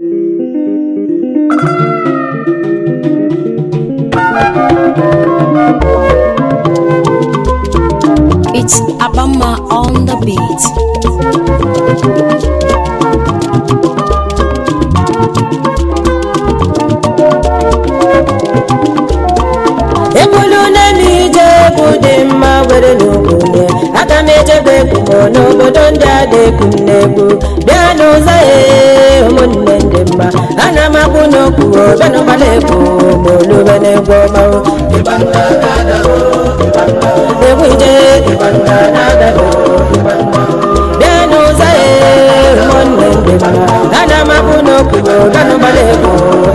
It's Abama on the beat. ebulu na-eme ije egwu dị mma were n'obodo aga m ejebe egwu n'obodo ndị a na-ekwu m na-egwu bịa n'ụzọ ya ụmụnne ndị mma ana m akwụ n'okwu obenụgbala egwu ma olube na-egwu ọma egwu ije bịa n'ụzọ ya ụmụnne ndị mma ana m akwụ n'okwu obenụgbala egwu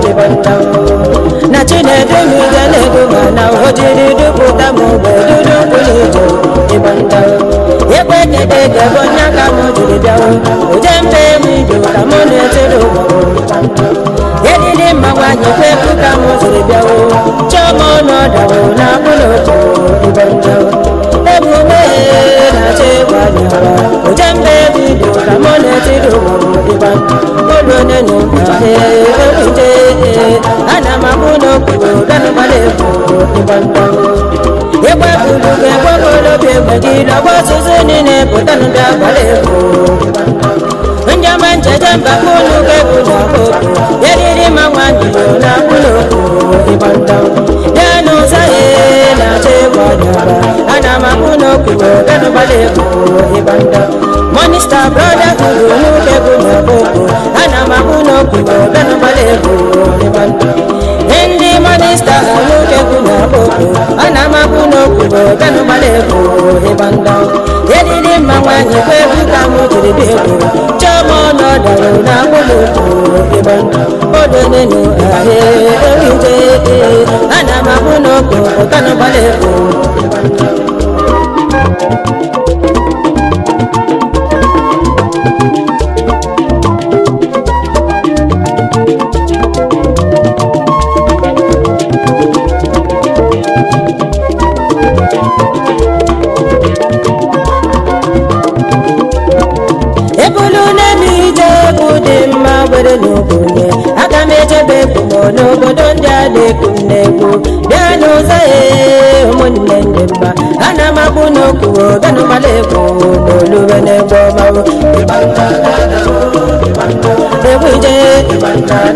na chinedu m ije na-egwu ma na o jiri dupụta m mgbe dudu kwụrụ ije ịgbanta ekwe kede gebe onye aka m jiri bịawo oje mbe m ido ka mụ na-etiri ụgbọrọ edidi mma nwanyị kwe ekwu ka m jiri bịawo chiọma ọnọdawo na akwụna otu ịgbanta ebume na-achọ ịgwa bịara oje mbe m ido ka mụ na-etiri ụgbọrọ ịgbanta olu onye na ụgbọrọ ewuje ana m akwụ n'okpuru bịanụgbala egwu ịgbanta ịgba bulu ga-egbegolo obi egbe gị lọgba ọzụzụ niile pụtanụ bịa gbara egwu njama njeje mba unu ga-egwu na okwu eriri ma nwanyị na akwụna okwu ịgbanta bịa n'ụzọ ya na-achọ ịgba ọdara ana m akwụ n'okpuru bịanụgbala egwu ịgbanta monista brọda kwuru n'ụka egwu na okwu ana m akwụ n'okpuru bịanụgbala egwu ịgbanta ndị monista n'ụka egwu na okwu ana m akwụ n'okpuru bịanụgbala egwu ịgbanta eriri mma nwanyị kwe egwu ka m jiri bịa egwu chiọma ọnọdụ na akwụ n'okpuru ịgbanta odonenu ahịa ewije ana m akwụ n'okpuru bịanụgbala egwu ebulu na-eme ije egwu dị mma were n'obodo aga m ejebe egwu m n'obodo ndị a na-ekwu m na-egwu bịa n'ụzọ ya ụmụnne ndị mma ana m akwụ n'okwu obenụgbala egwu na olube na-egwu ọma egwu ije bịa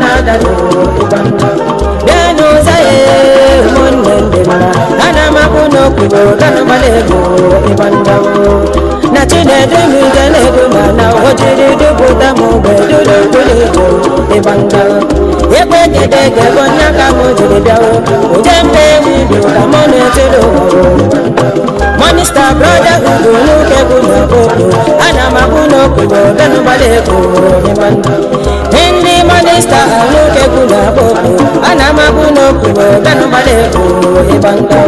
n'ụzọ ya ụmụnne ndị mma ana m akwụ n'okwu obenụgbala egwu ịgbanda na chinedu m ije na-egwu ma na o jiri dupụta m mgbe dudu kwụrụ ije ịgbanga ekwe kede gebe onye aka m jiri bịawo oje mbe ewu ibi ka mụ na-etiri ụgbọrọ monista brọda ugo n'ụka egwu na okwu ana m akwụ n'okpuru benụgbala egwu ịgbanga ndị monista n'ụka egwu na okwu ana m akwụ n'okpuru benụgbala egwu ịgbanga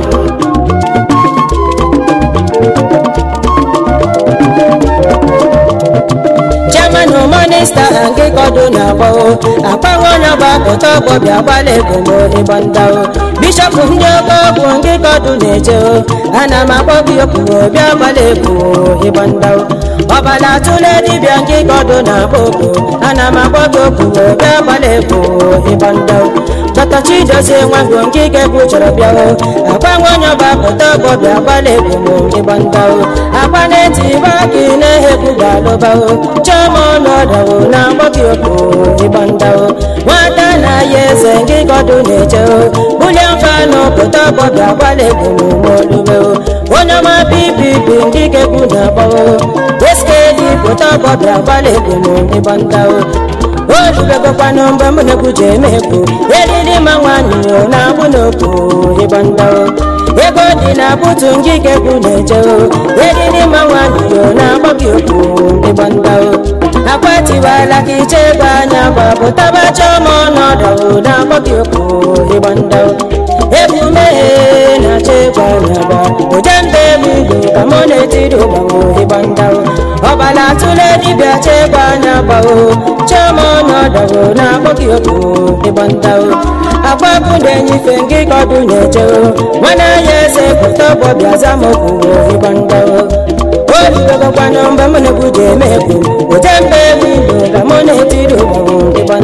chairman monista nke kọdụ na-agba akpaghị onye ọgbakọta ọgbọ bịa gbala ego m ịgbandao bishọp ndị oke ọgwụ nke kọdụ na-eje ana m akpọ gị okwu bịa gbala ego ịgbandao ọbala tụle dibịa nke kọdụ na-agba okwu ana m akpọ gị okwu bịa gbala ego ịgbandao dọta chidozie nwagbo nke ikegwu chọrọ bịawo agbanwe onye ọgbakọta ọgbọ bịa gbala ego m ịgbandao agba na-eti baki na-ehegbu ga-alụbao chiọma ọnọdụ na agbọghị okwu ịgbandao nwata na ya eze nke gọdụ na-eje bulie mfa n'obodo ọgbọ bịa gbala ego m n'olube onye ọma ppp nke ikegwu na-agbao eskedi pụta ọgbọ bịa gbala ego m ịgbandao olubegokwanụ mgbe m na-ekwu ji eme ekwu eriri ma nwanyị na-agbụ n'okwu ịgbandao ego dị na butu nke ikegwu na-eje eriri ma nwanyị na-agbọghị okwu ịgbandao akwatiwala ka iche ego anya gbapụtaba chọma ọnọdụ na-agbọghị okwu ịgbandao ebumeghe na-achọ ịgwa nyaba oje mbe eluigwe ka mụ na-etiri ụgbanwe ịgbandao ọbala tụle dibịa chegwa anya gbao chioma ọnọdụ na-agbọghị okwu ịgbandao agbabụ na-enyife nke kọdụ na-ejeo nwana ya eze pụta ọgbọ bịa zamokwu ịgbandao olugogokwanụ mgbe mụ na-ekwu ji eme egwu oje mbe eluigwe ka mụ na-etiri ụgbanwe ịgbandao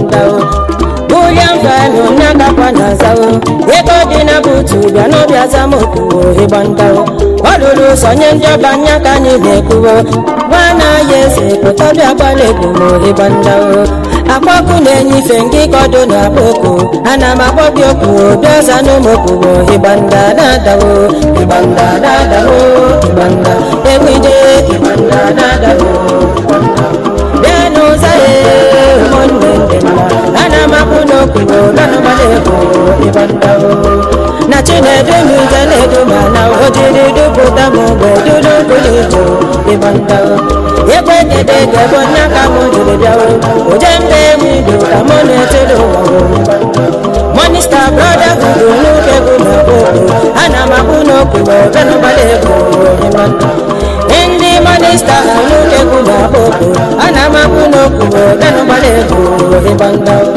bịa n'obi azamokwuo ịgba ndawo ọ lụrụ sonye ndị ọba anya ka anyị na-ekwuo gwa na-aya eze pụta bịa gbala egwu ma ịgba ndawo akpọkụ na-enyife ngị kọdụ na akpọkụ ana m akpọ gị okwu bịa za n'ụmụkwuo ịgba nda na-adawo ịgba nda na-adawo ịgba nda ewide ịgba nda na-adawo bịa n'ụzọ ya ụmụnne ndị mma ana m akpụ n'okwu nanụgbala egwu ịgba ndawo na chinedu m ijeledu ma na ojiri dupụta m mgbe dudu pụrụ ijo ịgba ndawo ekwe dede gebo nya ka m jiri bịawo oje mbe wido ka mụ na-etiri ụwa monista brotherhood n'oge bụ na okwu ana m akpụ n'okwu benụgbala egwu ndị monista n'oge bụ na okwu ana m akpụ n'okwu benụgbala egwu ịgba ndawo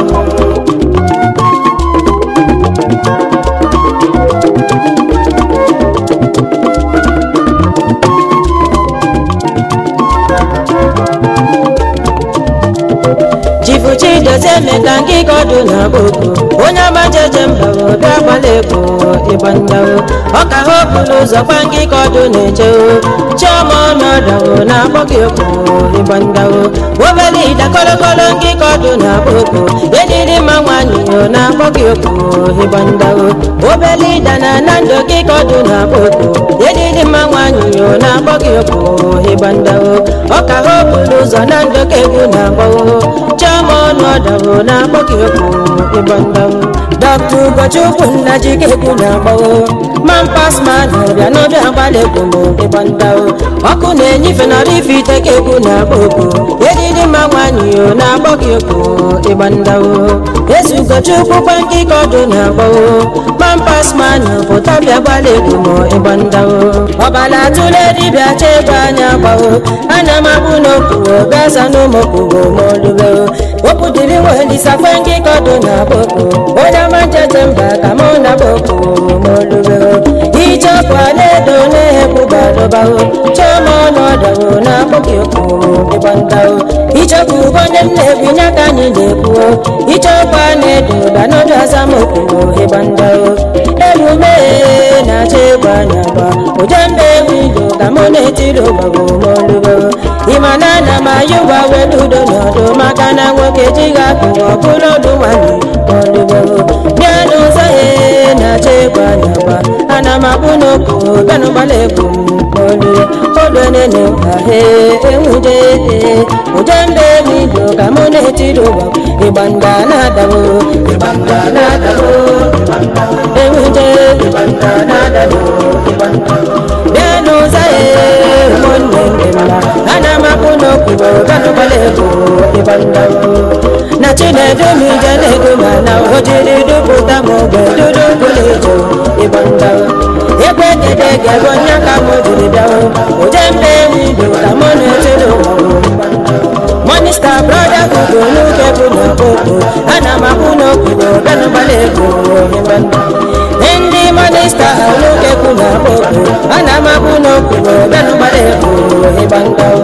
chifuchi dozie meka nkịka ọdụ na akpoko onye ọma jeje mba obi agbala ego ịgba ndawo ọka ha okpuru ụzọ kwa nkịka ọdụ na-eche chiọma ọnọdụ na akpọ gị okwu ịgba ndawo obere ida kolokolo nkịka ọdụ na akpoko ediri mma nwanyị na akpọ gị okwu ịgba ndawo obere ida na na ndụ nkịka ọdụ na akpoko ediri mma nwanyị na akpọ gị okwu ịgba ndawo ọka ha okpuru ụzọ na ndụ ka egwu na agbawo chioma ọnụ ọdawo na-akpọ gị okwu ịgba ndawo dọkta ugochukwu nna jikekwu na-agbawo mampas manụ bịa n'obi agbalị egwu m ịgba ndawo ọkụ na-enyife nọrọ ife ite ka egwu na-agba okwu edidi mma nwanyị o na-akpọ gị okwu ịgba ndawo ezi ugochukwu kwa nkịka ọdụ na-agbawo mampas manụ pụta bịa gbalị egwu m ịgba ndawo ọbala tụle dibịa chebe anya gbawo ana m abụ n'okwu bịa za n'ụmụkwuo ma olube okwu dịrị welisa kwe nkịka ọdụ na akpọkwu onye ọma njeje mba ka mụ na bokwu ma olube ichepụ alaedo na-ekwu badụbawo chioma ọnọdụ na akpọghị okwu ịgba ndawo ichepụ onye m na-ebinye aka anyị na-ekwuo ichepụ a na-edo banọdụ azamokwu ịgba ndawo emume na-achọ egwu anya gba ojembe wido ka mụ na-etiri ụgbagbo ma olube ịma na ana m ayụ ụgba welu udo n'ọdụ maka na nwoke jighị akụ ọbụla ọdụ nwanyị ma olube bịa n'ụzọ ya na-achọ egwu anya gba ana m akpụ n'okwu benụgbala egwu olu olu nene ahe enwude ojembe wido ka mụ na-etiri ụgbagbo ịgba nda na-adawo ịgba nda na-adawo enwude ịgba nda na-adawo bịa n'ụzọ ya ụmụnne ndị mma ana m akpụ n'okwu benụgbala egwu ịgba ndawo na chinedu m ijele ego ma na o jiri dupụta m ogbe dudu bụla ejo ịgba ndawo ekwe dede gebo nya ka m jiri bịawo oje mbe wido ka mụ na-etiri ụwa monista brotherhood n'oge bụ na okpoko ana m akpụ n'okwu benụgbala ego ịgba ndawo ndị monista n'oge bụ na okpoko ana m akpụ n'okwu benụgbala ego ịgba ndawo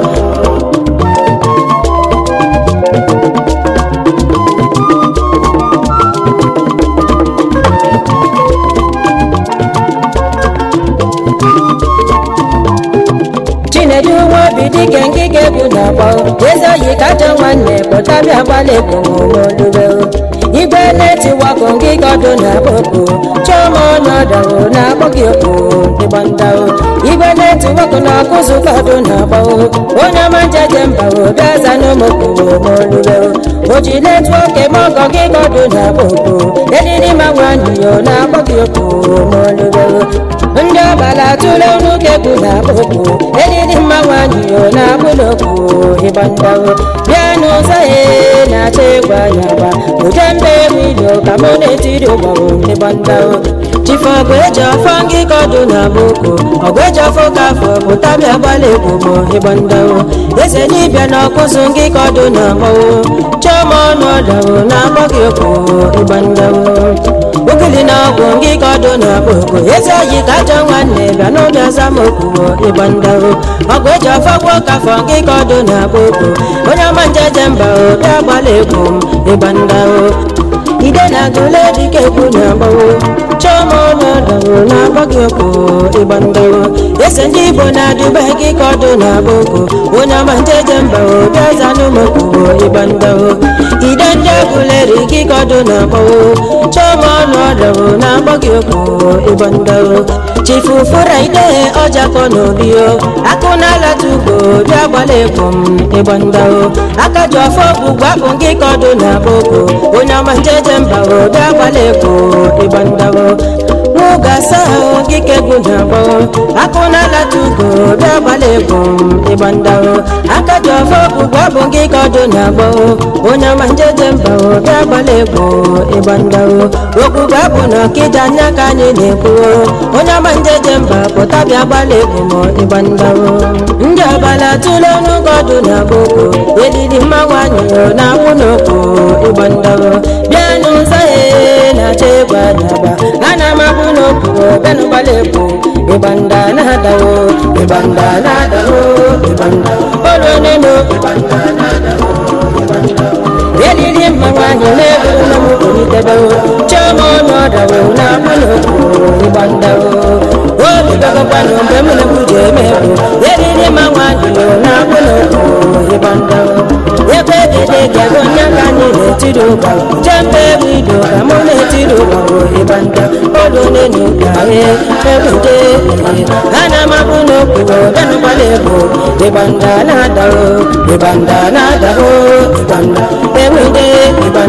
chinedu nwa obi dike nkike bụ na akpọ eze oyi kacha nwanne pụta bịa gbalị egwu olube igwe na-etiwakọ nkike ọdụ na akpọkụ chioma ọnọdụ na akpọ gị okwu ịgba ndawo igwe na-etiwakọ na akụzụkọ ọdụ na akpọ onye ọma njeje mba bịa za n'ụmụkwuo ma olube o ji netwọk eme ọkọ nkike ọdụ na akpọkụ ediri ma nwanyị yo na akpọ gị okwu ma olube ndị ọbala tụle n'ụka egwu na akpọkwu edidi mma nwanyị yo na akpụlokwu ịgba ndawo bịa n'ụzọ ya na-achọ egwu anya gba ụje mba egwu ilo ka mụ na-etiri ụgbọrụ ịgba ndawo chife ọgụ eji ọfọ ngịka ọdụ na boko ọgụ eji ọfọ ka afọ pụta bịa gbalị egwu bụ ịgba ndawo eze dibịa na ọkụzụ ngịka ọdụ na mmanwụ chioma ọnọdụ na akpọ gị okwu ịgba ndawo ogili na ọgwụ ngịka ọdụ na boko eze oyi ka ajọ nwanne bịa n'obi azamokwu ịgba ndawo ọgụ eji ọfọ gwọ kafọ ngịka ọdụ na boko onye ọma njeje mba obi agbalị egwu ịgba ndawo ide na agụle dike kwu na agbawo chioma onye ọdawo na-agba gị okwu ịgba ndawo ese ndị igbo na-adụba gị ka ọdụ na-agba okwu onye ọma njeje mba bịa zanụmokwu ịgba ndawo ide ndị agụleri gị ka ọdụ na-agbawo chioma ọnụ ọdawo na-agba gị okwu ịgba ndawo chifu fụraide ọjakọ n'obi o akụ na-alata ugbo bịa gbala egwu m ịgba ndawo aka ji ọfọ bụ gbapụ gị ka ọdụ na-agba okwu onye ọma njeje mba o bịa gbala egwu ịgba ndawo n'oge asaa ahụ gị ka egwu na-agba akụ na-alata ugbo bịa gbala egwu m ịgba ndawo aka ji ọfọ bụ gbapụ gị ka ọdụ na-agba onye ọma njeje mba o bịa gbala egwu ịgba ndawo okwu gbapụ na ọkịja anya ka anyị na-ekwu onye ọma njeje mba pụta bịa gbala egwu m ịgba ndawo ndị ọbala tụle n'oge ọdụ na-agba okwu edidi mmanwụ anyị na-akwụ n'okwu ịgba ndawo bịa n'ụzọ ya na-achọ egwu anyaba ana m akwụ n'okwu bịanụ gbala egwu ịgba nda na-adawo ịgba nda na-adawo ịgba nda olu nenu ịgba nda na-adawo elili mmanwụ anyị na-eburu na m kwuritebewo chioma ọnụ ọdawo na-akwụ n'okwu ịgba ndawo obidogokwanụ mgbe m na-ekwu ji eme egwu elili mmanwụ anyị na-akwụ n'okwu ịgba ndawo ebe egede ga-ego onye ka anyị na-etiri ụgba jembe egwu ido ka mụ na-etiri ụgba bụ ịgba nda olu nenu ka e ebute ana m akwụ n'okwu bịanụkwala egwu ịgba nda na-adawo ịgba nda na-adawo ịgba nda enwede ịgba